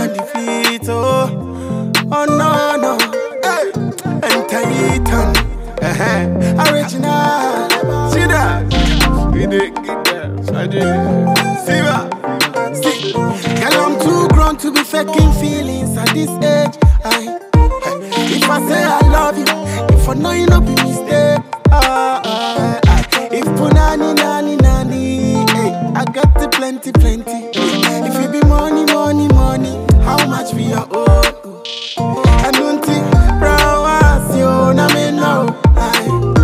defeat, oh. Oh no, no. Hey. Enter Ethan. Uh-huh. Original. See that? We did get that. So I did it. See that? See. Girl, I'm too grown to be faking feelings at this age. I, if I say I love you, if I know you no be mistake. Ah, ah, ah. If punani nani nani, hey, I got the plenty plenty. If it be money money money, how much for your own? I don't think brown was you, na me know. Aye.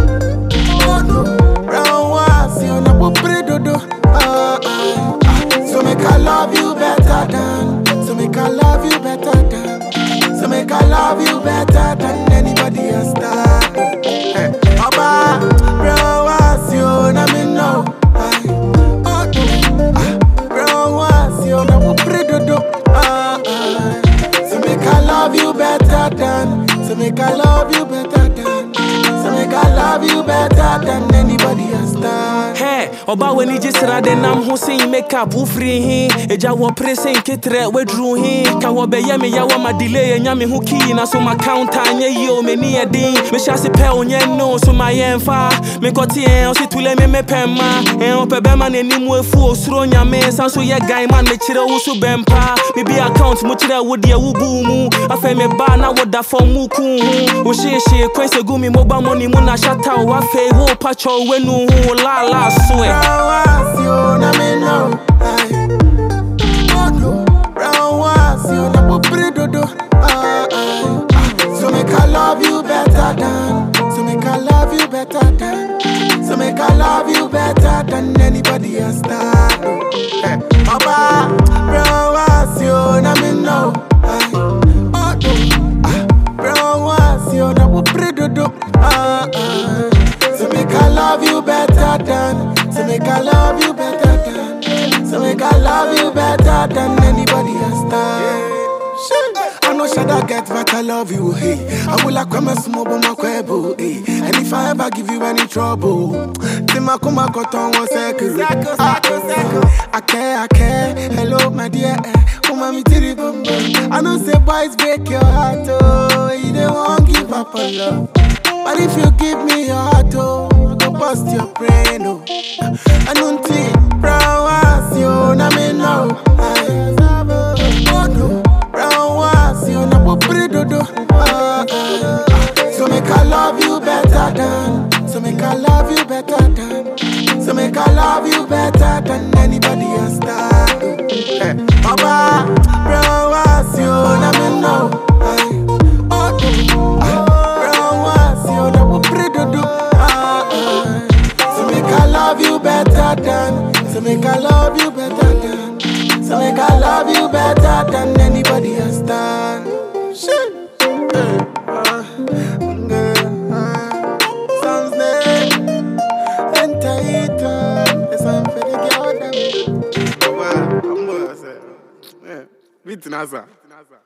Oh no, brown was you, na po predodo. Ah, ah, ah. So make I love you better than, so make I love you better than, so make I love you better than anybody else. That. Hey, Oba, brown was you, na me know. Aye. Oh no, ah, brown was you, na po predodo. Ah, ah. So make I love you better than, so make I love you better than, so make I love you better than anybody else. That. Hey, ọba w'ani gye sra de nam ho sen makeup wofiri he agya wɔ pere sen keterɛ waduru he ka wɔbɛyɛ me yɛwɔ ma delay ɛnya me ho kii na so ma counter nyɛ yie o m'ani yɛ den mehyɛ ase pɛ o nyɛ no so ma yɛmfa mekɔte ɛn ɔse tule me mepɛ ma ɛn ɔpɛ bɛma n'anim afu osuro nyame san so yɛ gan man mekyerɛ wo so bɛmpa mebi account mu kyerɛ wo deɛ wobuu mu afei meba na woda fam mu kuu ho wohyehyee kwan sɛ gu me mobile money mu na hyɛta wo afei wo patwɔ w'anu ho laala so ɛ Brown was you, na me know. Aye. Oh no, brown was you, na po predodo. Ah, ah, ah. So make I love you better than, so make I love you better than, so make I love you better than anybody else. That. Hey, Papa, brown was you, na me know. Aye. Oh no, ah, brown was you, na po predodo. Ah, ah. So make I love you better than, so make I love you better than, so make I love you better than anybody else. That. I know Shada get but I love you, hey. I will like come small but my quebo, hey. And if I ever give you any trouble, Tima kuma koton one second. Ah, I care, I care. Hello, my dear. eh. Kuma mi tiri bum bum. I know say boys break your heart, oh. You don't want give up on love. But if you give me your heart, oh, I go bust your brain, oh. I don't think brown was you, na me know. Aye. Oh no, brown was you, na po predodo. Ah, ah, ah. So make I love you better than, so make I love you better than, so make I love you better than anybody else. That. Hey, Papa, brown was you, na me know. Aye. Oh no, ah, brown was you, na po predodo. Ah, ah. So make I love you better than, so make I love you better than, so make I love you better than anybody else. Done. Shit. Hey, uh, girl, uh, some snake, enter it, uh, it's time for the girl them. Wow, I'm gonna say, yeah, beat Nasa.